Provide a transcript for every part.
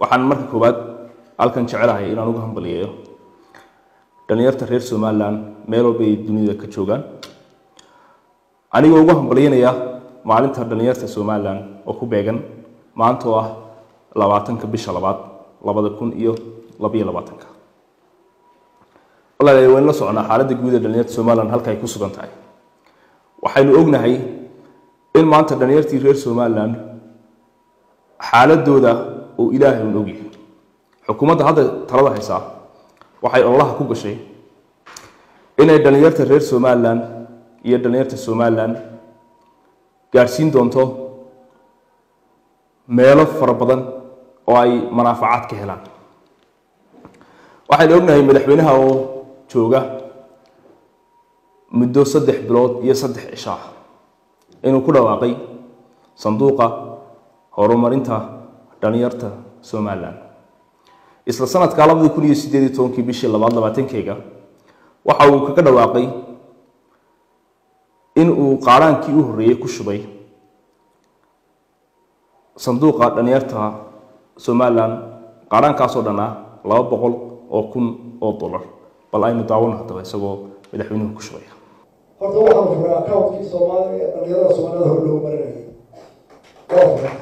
waxaan marka koowaad halkan jecelahay inaan uga hambaliyeeyo dhalinyarta reer somalilan meel walba ay dunida ka joogaan anigoo ugu hambalyanaya maalinta dhalinyarta somalilan oo ku beegan maanta oo ah labaatanka bisha labaad labada kun iyo labayo labaatanka walaalayaal waynu la soconaa xaaladda guud ee dhalinyarta somalilan halka ay ku sugan tahay waxaynu ognahay in maanta dhalinyartii reer somalilan xaaladooda uu ilaahay un ogyahay xukuumadda hadda talada haysaa waxay ololaha ku gashay inay dhalinyarta reer somalilan iyo dhalinyarta somalilan gaadhsiin doonto meelo fara badan oo ay manaafacaad ka helaan waxaynu ognahay madaxweynaha oo jooga muddo saddex bilood iyo saddex cisho ah inuu ku dhawaaqay sanduuqa horumarinta dhalinyarta somalilan isla sanadka labadii kun iyo sideed iyo tobankii bishii labaad labaatankeyga waxa uu kaga dhawaaqay in uu qaaraankii u horreeyey ku shubay sanduuqa dhalinyarta somalilan qaaraankaasoo dhan ah laba boqol oo kun oo dollar bal aynu daawano haddaba isagoo madaxweynuhu ku shubaya horta waxaan furay accountkii soomaaliya ee dhalinyarada soomaalida hor loogu marinayay waa furay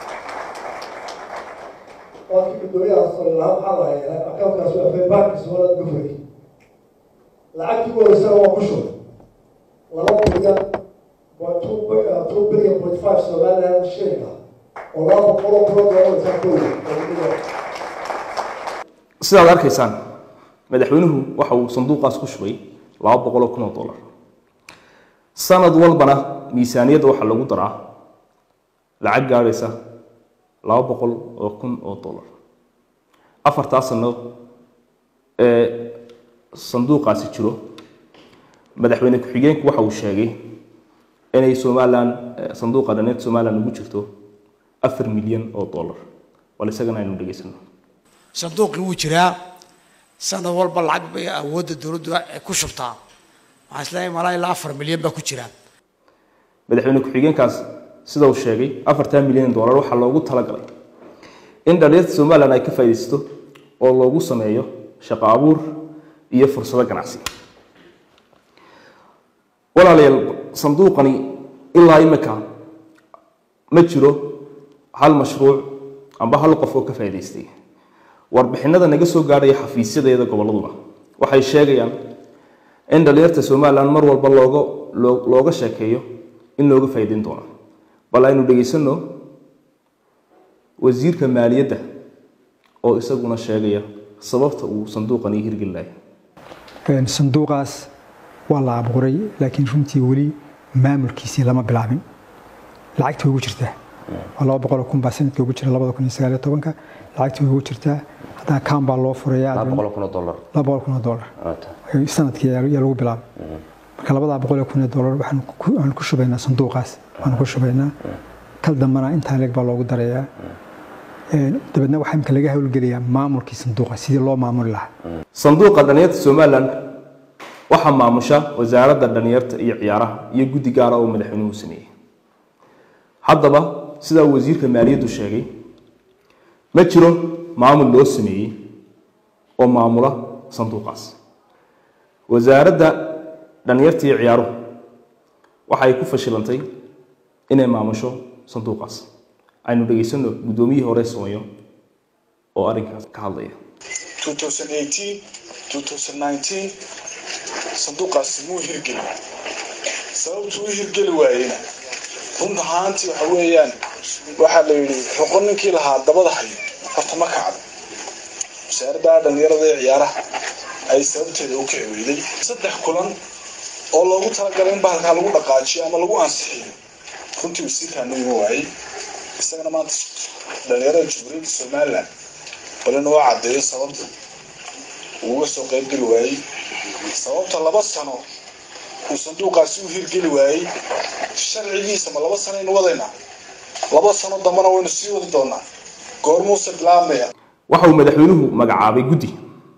waakii guddoomiyaha salilahaa maxaa la hayaa accountkaas waa faybaanki soomaalida uga furay lacagtii ugu horeysana waa ku shubay laba bilyan two billion point five somaliland shilling ah oo laba boqol oo kun oo dollar intaa ka weyn sidaad arkaysaan madaxweynuhu waxa uu sanduuqaas ku shubay laba boqol oo kun oo dollar sanad walbana miisaaniyadda waxaa lagu daraa lacag gaadhaysa laba boqol oo kun oo dollar afartaa sano ee sanduuqaasi jiro madaxweyne ku-xigeenku waxa uu sheegay inay somalilan sanduuqa dhaneed somalilan ugu jirto afar milyan oo dollar bal isagana aynu dhegaysano sanduuqii wuu jiraa sanad walba lacag bay awoodda dowladdu ku shubtaa waxaan isleeyahay malaa ilaa afar milyan baa ku jira madaxweyne ku-xigeenkaas sida uu sheegay afartan milyan dollar waxaa loogu talagalay in dhalinyarta somalilan ay ka faaidaysato oo loogu sameeyo shaqo abuur iyo fursado ganacsi walaalayaal sanduuqani ilaa imika ma jiro hal mashruuc amba hal qof oo ka faa'idaystay warbixinada naga soo gaadhaya xafiisyadeeda gobolladuna waxay sheegayaan in dhalinyarta somalilan mar walba looga looga sheekeeyo in looga faa'iidayn doono bal aynu dhegaysanno wasiirka maaliyadda oo isaguna sheegaya sababta uu sanduuqani hirgelinayo sanduuqaas waa la abuuray laakiin runtii weli maamulkiisii lama bilaabin lacagtii way ugu jirtaa waa laba boqol oo kun baa sanadkii ugu jira labada kun iyo sagaal iyo tobanka lacagtii way ugu jirtaa haddana kaan baa loo furayaa laba boqol kun oo dollar laba boqol kun oo dollar sanadkii yaa lagu bilaabay marka labadaa boqol oo kun oo dollar waxaan ku shubaynaa sanduuqaas waxaan ku shubaynaa kal dambana intaa leeg baa loogu darayaa dabeedna waxaa imika laga howlgelayaa maamulkii sanduuqa sidii loo maamuli lahaa sanduuqa dhalinyarta somalilan waxaa maamusha wasaaradda dhalinyarta iyo ciyaaraha iyo guddi gaara oo madaxweynuhu sameeyey haddaba sidaa wasiirka maaliyaddu sheegay ma jiro maamul loo sameeyey oo maamula sanduuqaas wasaaradda dhalinyarta iyo ciyaaruhu waxay ku fashilantay inay maamusho sanduuqaas aynu dhegaysano guddoomiyihii hore soomayo oo arrinkaas ka hadlaya sanduuqaasi muu hirgeli sababtu u hirgeli waayena run ahaantii waxa weeyaan waxaa la yidhi roqo ninkii lahaa dabada hayo horta ma kacdo wasaaradda dhalinyarada ee ciyaaraha ay sababteeda u kici weyday saddex kulan oo loogu talagalay in bahalkaa lagu dhaqaajiyo ama lagu ansixiyo runtii wasiirkaanu ima waayey isagana maanta dhalinyarada jamhuuriyadda somalilan bal inuu caddeeyo sababta uu uga soo qaybgeli waayey sababta laba sano uu sanduuqaasi u hirgeli waayey sharcigiisa ma laba sano aynu wadaynaa laba sano dambana waynu sii wadi doonaa goormuuse bilaabmaya waxa uu madaxweynuhu magacaabay guddi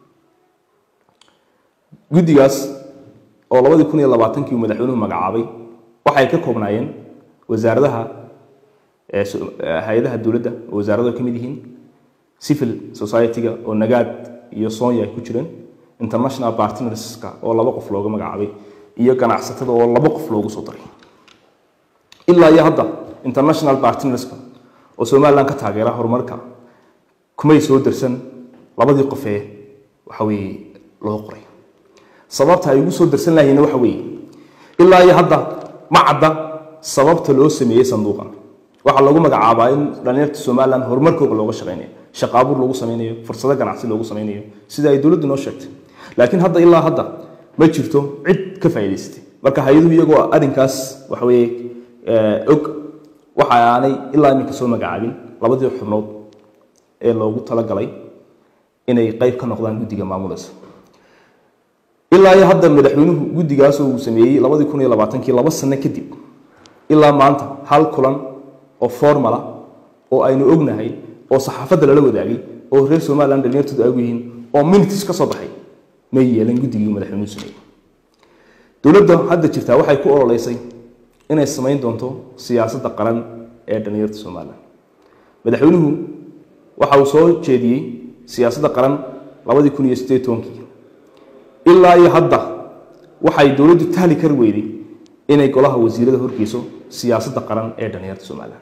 guddigaas oo labadii kun iyo labaatankii uu madaxweynuhu magacaabay waxay ka koobnaayeen wasaaradaha hay-adaha dowladda oo wasaaradu ay ka mid yihiin civil society-ga oo nagaad iyo soonya ay ku jireen international partnerska oo laba qof looga magacaabay iyo ganacsatada oo laba qof loogu soo daray ilaa iyo hadda international partnerska oo somaliland ka taageera horumarka kumay soo darsan labadii qofee waxa weeye loo qoray sababta ay ugu soo darsan lahayiinna waxa weeye ilaa iyo hadda ma cadda sababta loo sameeyey sanduuqan waxaa lagu magacaabaa in dhalinyarta somaliland horumarkooga looga shaqaynayo shaqo abuur loogu sameynayo fursado ganacsi loogu sameynayo sida ay dowladdu noo sheegtay laakiin hadda ilaa hadda ma jirto cid ka faa'iidaysatay marka hay-aduhu iyagoo arrinkaas waxa weeye og waxa aanay ilaa iminka soo magacaabin labadii xubnood ee loogu talagalay inay qayb ka noqdaan guddiga maamulaysa ilaa iyo hadda madaxweynuhu guddigaas uu sameeyey labadii kun iyo labaatankii laba sano kadib ilaa maanta hal kulan oo formala oo aynu ognahay oo saxaafadda lala wadaagay oo reer somaliland dhalinyartoodu aagu yihiin oo minutes ka soo baxay may yeelan guddigii madaxweynuhu sameeyey dowladda hadda jirtaa waxay ku ololeysay inay samayn doonto siyaasadda qaran ee dhalinyarta somaliland madaxweynuhu waxa uu soo jeediyey siyaasadda qaran labadii kun iyo sideed tobankii ilaa iyo hadda waxay dowladdu tahli kari weyday inay golaha wasiirada horgeyso siyaasadda qaran ee dhalinyarta somaliland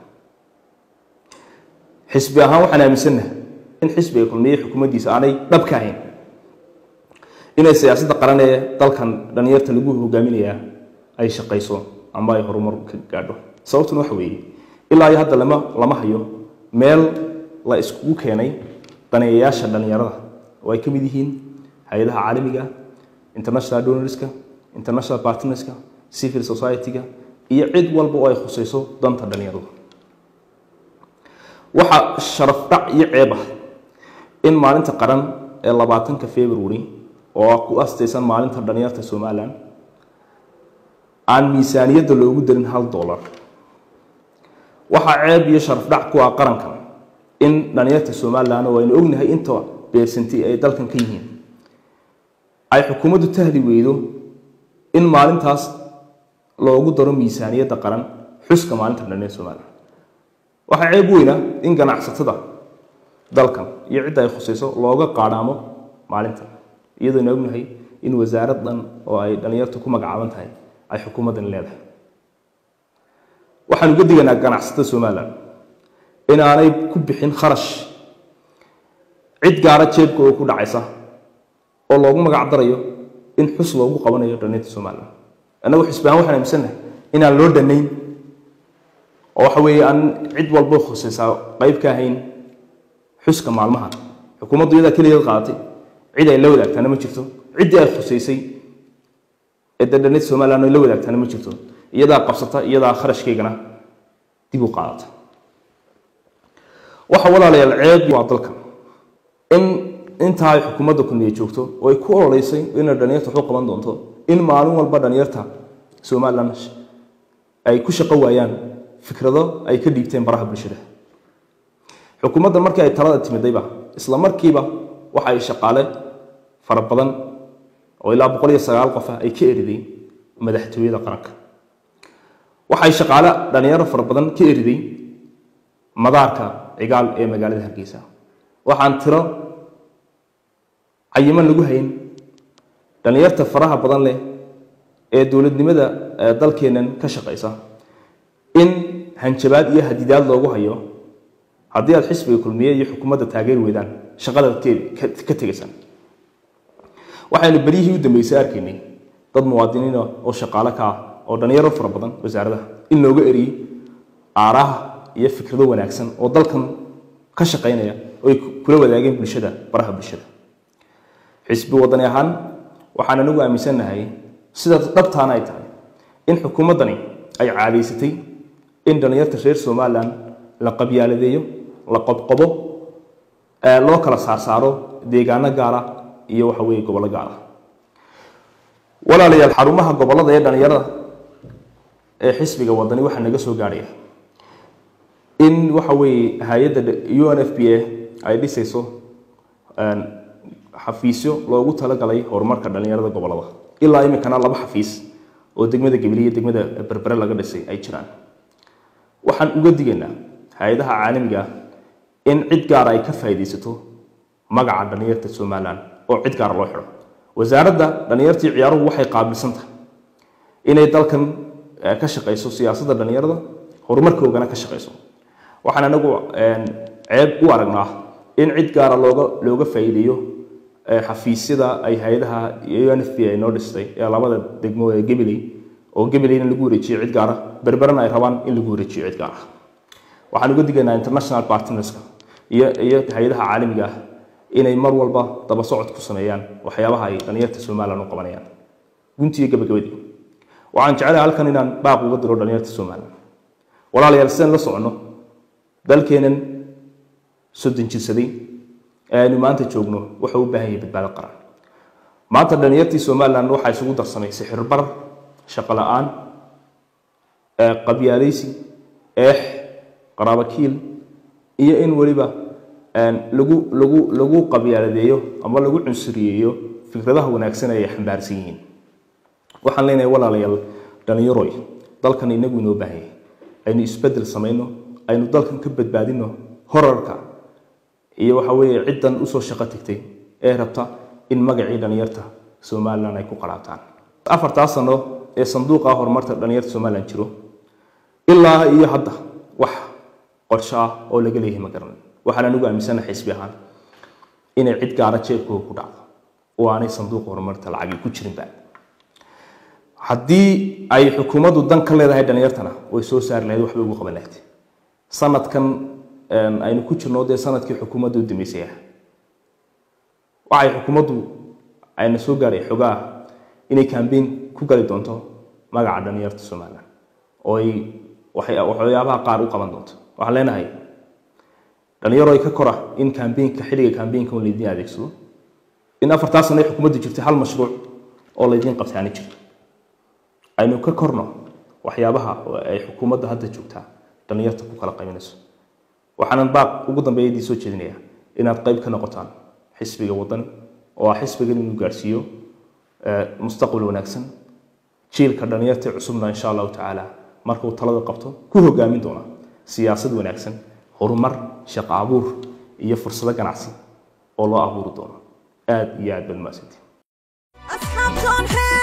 xisbi ahaan waxaan aaminsannahay in xisbiga kulmiye xukuumaddiisa aanay dhab ka ahayn inay siyaasadda qaran ee dalkan dhalinyarta lagu hogaaminayaa ay shaqayso amba ay horumar ka gaadho sababtuna waxa weeye ilaa iyo hadda lama lama hayo meel la iskugu keenay daneeyayaasha dhalinyarada oo ay ka mid yihiin hay-adaha caalamiga international donorska international partnerska civil society-ga iyo cid walba oo ay khusayso danta dhalinyaradu waxaa sharaf dhac iyo ceeb ah in maalinta qaran ee labaatanka february oo ku astaysan maalinta dhalinyarta somaliland aan miisaaniyadda loogu darin hal dollar waxaa ceeb iyo sharaf dhac ku ah qarankan in dhalinyarta somaliland oo aynu ognahay inta beersanti ay dalkan ka yihiin ay xukuumaddu tahli weydo in maalintaas loogu daro miisaaniyadda qaran xuska maalinta dhalinyarta somaliland waxaa ceeb weyna in ganacsatada dalkan iyo cidda ay khusayso looga qaadhaamo maalintan iyadoona ognahay in wasaaradan oo ay dhalinyartu ku magacaaban tahay ay xukuumaddan leedahay waxaan uga diganaa ganacsatada somaliland in aanay ku bixin kharash cid gaara jeebkooda ku dhacaysa oo loogu magac darayo in xus loogu qabanayo dhalinyarta somaliland annagu xisbaan waxaan aaminsannahay inaan loo dhanayn oo waxa weeye aan cid walba khusaysaa qayb ka ahayn xuska maalmaha xukuumaddu iyadaa keligeed qaadatay cid ay la wadaagtaana ma jirto ciddii ay khusaysay ee dadhanida somaliland ay la wadaagtaana ma jirto iyadaa qabsata iyadaa kharashkeygana dib u qaadata waxa walaalayaal ceeb waa dalka in intaa ay xukuumadda kulmiye joogto oo ay ku ololeysay inay dhalinyarta waxu qaban doonto in maalin walba dhalinyarta somaliland ay ku shaqo waayaan fikrado ay ka dhiibteen baraha bulshada xukuumadda markii ay talada timidayba isla markiiba waxa ay shaqaale fara badan oo ilaa boqol iyo sagaal qof ah ay ka eriday madaxtooyada qaranka waxay shaqaale dhalinyaro fara badan ka eriday madaarka cigaal ee magaalada hargeysa waxaan tiro cayiman lagu hayn dhalinyarta faraha badan leh ee dowladnimada dalkeennan ka shaqaysa in hanjabaad iyo hadidaad loogu hayo haddii aad xisbiga kulmiye iyo xukuumadda taageeri weydaan shaqada ka tegaysaan waxaynu beryihii u dambeysay arkaynay dad muwaadiniina oo shaqaale ka ah oo dhalinyaro fara badan wasaaradaha in looga eriyey aaraha iyo fikrado wanaagsan oo dalkan ka shaqaynaya oo ay kula wadaageen bulshada baraha bulshada xisbi wadani ahaan waxaan anigu aaminsannahay sida dhabtaana ay tahay in xukuumaddani ay caadaysatay in dhalinyarta reer somaliland la qabyaaladeeyo la qobqobo loo kala saarsaaro deegaano gaara iyo waxa weeye gobollo gaara walaalayaal xarumaha gobollada ee dhalinyarada ee xisbiga wadani waxaa naga soo gaadhaya in waxa weeye hay-adda u n f p a ay dhisayso xafiisyo loogu talagalay horumarka dhalinyarada gobollada ilaa iminkana laba xafiis oo degmada gabiley iyo degmada berbere laga dhisay ay jiraan waxaan uga digaynaa hay-adaha caalamiga in cid gaara ay ka faa'iidaysato magaca dhalinyarta somalilan oo cid gaara loo xidho wasaaradda dhalinyartii ciyaaruhu waxay qaabilsan tahay inay dalkan eh, ka shaqayso siyaasadda dhalinyarada horumarkoogana ka shaqayso waxaan anagu een, ceeb u aragnaa in cid gaara looga looga faa'iideeyo eh, xafiisyada ay hay-adaha UNFP ay noo dhistay ee labada degmo ee Gabiley oo Gabileyna lagu wareejiyo cid gaara berberana ay rabaan in lagu wareejiyo cid gaara waxaan uga digaynaa international partnerska iyo iyo hay-adaha caalamiga ah inay mar walba daba socod ku sameeyaan waxyaabaha ay dhalinyarta somalilan u qabanayaan guntiyo gabagabadii waxaan jecelahay halkan inaan baaq uga diro dhalinyarta somalilan walaalayaal sidaan la soconno dalkeenan soddon jirsaday ee aynu maanta joogno wuxuu u baahan yahay badbaado qaran maanta dhalinyartii somalilan waxaa isugu darsamay sixirbar shaqo la-aan ee qabyaalaysi eex qaraabakiil iyo in weliba een, lagu lagu lagu qabyaaladeeyo ama lagu cunsuriyeeyo fikradaha wanaagsan ee ay xambaarsan yihiin waxaan leenahay walaalayaal dhalinyaroy dalkan inagu inoo baahan yahay aynu isbedel samayno aynu dalkan ka badbaadino horarka iyo waxa weeye ciddan usoo shaqo tagtay ee rabta in magacii dhalinyarta somalilan ay ku qaraataan afartaa sano ee sanduuqa horumarta dhalinyarta somalilan jiro ilaa iyo hadda wax qorsho ah oo laga leeyahay ma garanan waxaan anigu aaminsanahay xisbi ahaan inay cid gaara jeebkooga ku dhacdo oo aanay sanduuqa horumarta lacagi ku jirinba haddii ay xukuumaddu dan ka leedahay dhalinyartana way soo saari lahayd waxbay ugu qaban lahayd sanadkan een, aynu ku jirno dee sanadkii xukuumadda u dambeysay ah waxay xukuumaddu ayna soo gaaray xogaa inay kambeyn ku gali doonto magaca dhalinyarta somalilan oo ay waxay- waxyaabaha qaar u qaban doonto waxaan leenahay dhalinyaro ay ka kora in kambeynka xilliga kambeynka un laydiin adeegsado in afartaa sano ay xukuumaddu jirtay hal mashruuc oo laydiin qabtaani jirto aynu ka korno waxyaabaha oo ay xukuumadda hadda joogtaa dhalinyarta ku kala qaybinayso waxaanan baaq ugu dambeeya idii soo jeedinayaa inaad qayb ka noqotaan xisbiga waddan oo ah xisbigan inuu gaarsiiyo eh, mustaqbal wanaagsan jiilka dhalinyarta cusubna insha allahu tacaala markuu talada qabto ku hogaamin doona siyaasad wanaagsan horumar shaqo abuur iyo fursado ganacsi oo loo abuuri doono aad iyo aad baad mahadsantiin أصحاب جون حيل